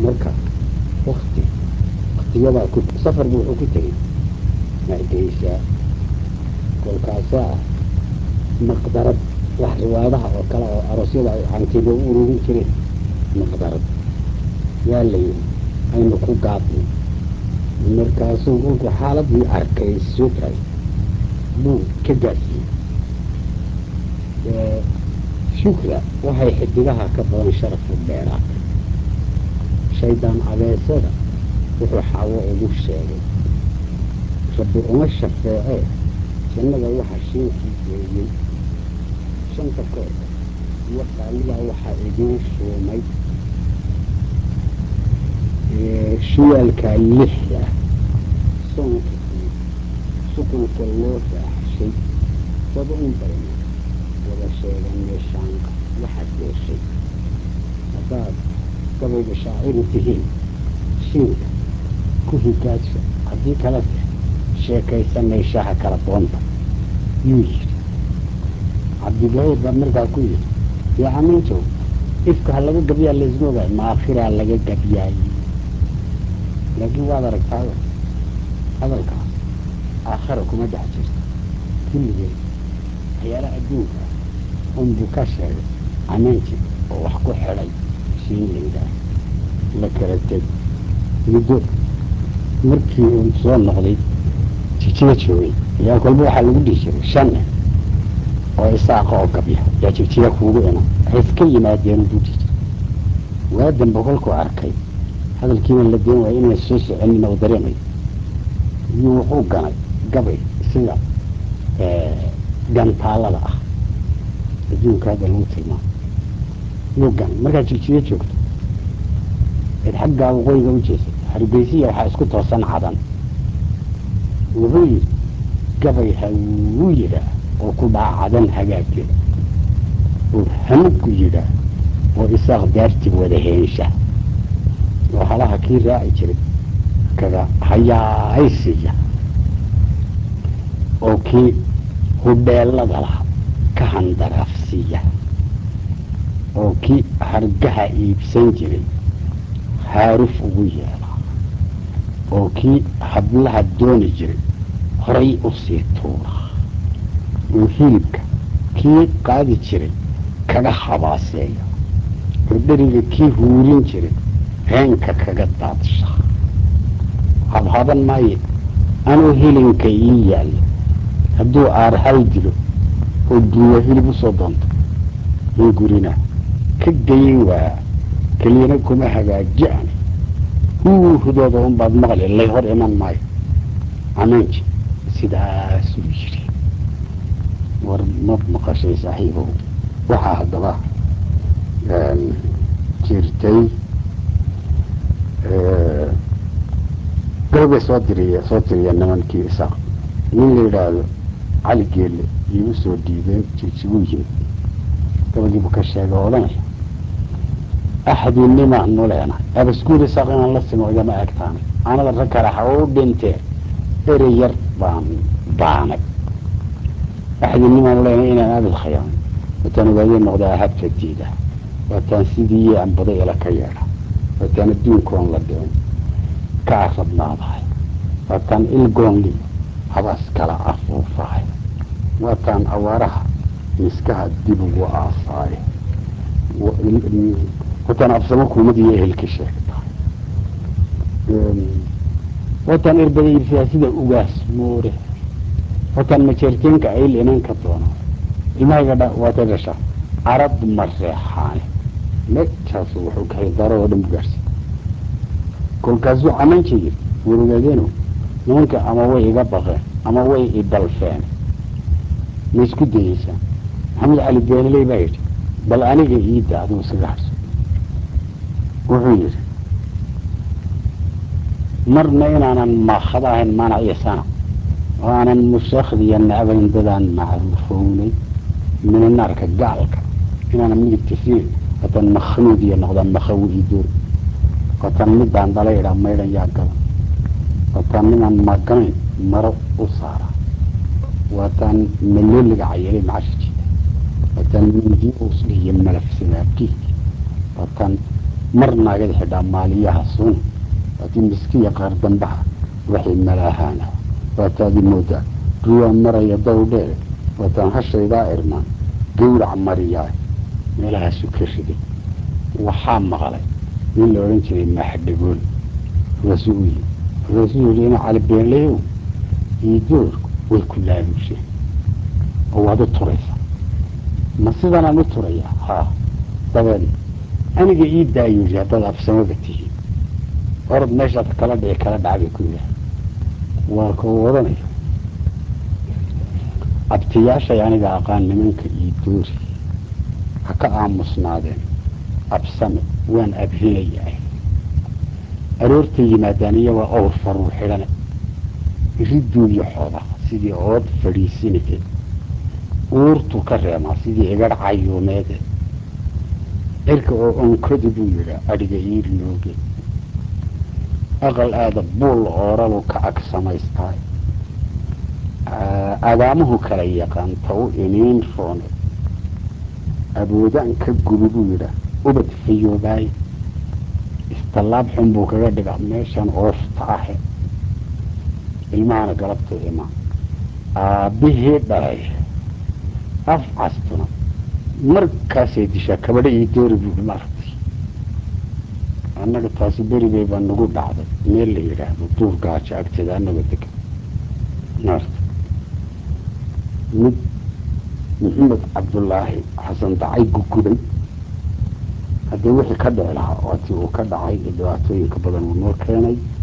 marka wakti waktiyadaa ku safarbu wuxuu ku tegey hargeysa kolkaasaa maqdarad wax riwaayadaha oo kale oo aroosyada ay cantiba u ururin jireen maqdarad yaa la yidhi aynu ku gaadnay markaasuu kolkuu xaaladii arkay soo tahay buu ka gaadsiiyey shukra waxay xidigaha ka badan sharafu dheeraatay shaydaan abeesada wuxuu xaawo ugu sheegay rabbi uma shafeecee jannada waxa shiinkii geeyey shanta koor iyo qaalidaa waxaa idiin shuumay shuyaalkaa lixda soonkii sukunka loo raaxshay waba un bayna wada sheegan meeshaanqa waxaad yeeshay haddaad gabayga shaaciru tihiin shiinka ku higaaja haddii kala teh sheekaysanayshaha kala doonta yuu yidhi cabdigahiir baa markaa ku yidhi yaa amintow ifka ha laga gabyaa laysma ogaay maakhiraa laga gabyaayey laakiin waad aragtaayo hadalkaas aakhira kuma dhex jirto kulligeed waxyaalaha adduunka unbuu ka sheegay camaanji oo wax ku xidhay shiinlingaas la kala teg muddo markii uu soo noqday jigjiga joogay ayaa kolba waxaa lagu dhihi jiray shan nin oo isaaqa oo gabya yaa jigjiga kuugu iman waxay iska yimaadeen buu dhihi jiray waadanba kolkuu arkay hadalkiina la deen waaya inaan soo soconin oo dareemayo iyuu wuxuu ganay gabay sida gantaalada ah adduunka hadda lagu tilmaamo yuu ganay markaad jigjiga joogto eed xaggaa waqooyiga u jeesay hargeysiya waxaa isku toosan cadan wuxuu yidhi gabay hawuu yidhaah oo ku dhaca cadan hagaaggeeda oo hanugu yidhaah oo isaaq daartib wada heensha oo halaha kii raaci jiray kaga hayaaysiya oo kii hudheelada laha ka handaraafsiiya oo kii hargaha iibsan jiray haaruf ugu yeela oo kii hablaha dooni jiray horay u sii tuura oo hilibka kii qaadi jiray kaga habaaseeya oo dheriga kii huurin jiray heenka kaga daadsha habhaban maaye anuu hilinka ii yaallo hadduu aarhal dilo oo duuya hilib u soo doonto hungurina ka geyin waa keliyana kuma hagaaji'an huu hudooda un baad maqli lay hor iman maayo camaanji sidaasuu yidhi war ma maqashay saaxiibow waxaa haddaba jirtay gababay soo diriya soo tiriya nimankii isaaq nin la yidhaahdo cali geelle iyo usoo dhiibeen jigjiguu yimid gabagiibuu ka sheegay oo odhanaya axadinimaanu leenahay abaskuur isaaq inaan la simo igama egtaanay anada rag kale ha u dhintee erey yar baan baanay axadinimaanu leenahay inaan abid khayaamay wataan ogaadee noqdaa habka diida waataan sidii anbada ila ka yeedha waataan adduunkoon la dhicin ka arabnaadahay waataan ilgoonli habaas kala afuufahay waataan awaaraha miskaha dib ugu aasaaye wataan absamo kuumadiiyo ehelka sheegtahay wataan erbada iibsadaa sida ugaas moore wataan majeerteenka ayl inan ka doonaa ilmahayga dha waata dhasha carab ma reexaane meegtaasu wuxuu kahay daro oo dhan bugaarsi kolkaasuu camanji yiri warogaadeeno nimanka ama way iga baqeen ama way idalfeen ma isku dayeysaa maxamed cali beenaley baa yidhi bal aniga iida aduu isaga harso wuxuu yidhi marna inaanan maakhada ahayn maanac iyo sana oo aanan mushakhdiya nacabayn dadaan macruufownay minanaarka gaalka inaanan midigta siin wataan makhnuud iyo noqdaan makhawi iyo door wataan midaan dhala idhaa maydhan yaa gala wataan ninaan maganayn maro u saara waataan malooliga cayelay macasha jida waataan midiyo uslihiyo malafsadaa dhiig waataan mar naagada xidhaa maaliyaha sun laakiin miskiya qaar dambaha waxay malaahaana waataadi moodaa duwaa maraya dawdheer waataan hashaydaa irmaan gawrac mariyaa meelahaasu ka riday waxaa maqlay nin la odhan jiray maaxadhagool markaasuu u yimi markaasuu yihi ina calibeenlayow iyo doorku way ku laaluusheen oo waad u turaysaa ma sidanaan u turayaa haa dabeed aniga ii daayo yidhi haddaad absamada tihiin orod meeshaad kala dhici kala dhacbay ku yidhaah waa kau odhanaya abtiyaashay aniga aqaan nimanka iyo doori ha ka aamusnaadeen absame waan abhinayaa aroortay yimaadaan iyagoo awr faruu xidhane iriduuyo xooda sidii ood fadhiisinike uurtu ka reemaa sidii igadh cayuumeede cirka oo onkodi buu yidhaa adhiga iiri nooge aqal aada buul ooralu ka ag samaystaa adaamuhu kala yaqaan ta u iniin roone aboodaan ka gubi buu yidhaa ubad fayoobaay istallaab xun buu kaga dhigaa meeshan oofta ahe ilmahana galabta imaan aabbihii dhalay af castuna markaasay dishaa kabadho ii doori buuhi maaragtay annaga taasi beribey baa nagu dhacday meel la yidhaahdo duur gaajo agteeda annaga degan maarta mid maxamed cabdullaahi xasan dacay gugubay haddii wixii ka dhici lahaa waatii uu ka dhacay iyo dhibaatooyinka badan uu noo keenay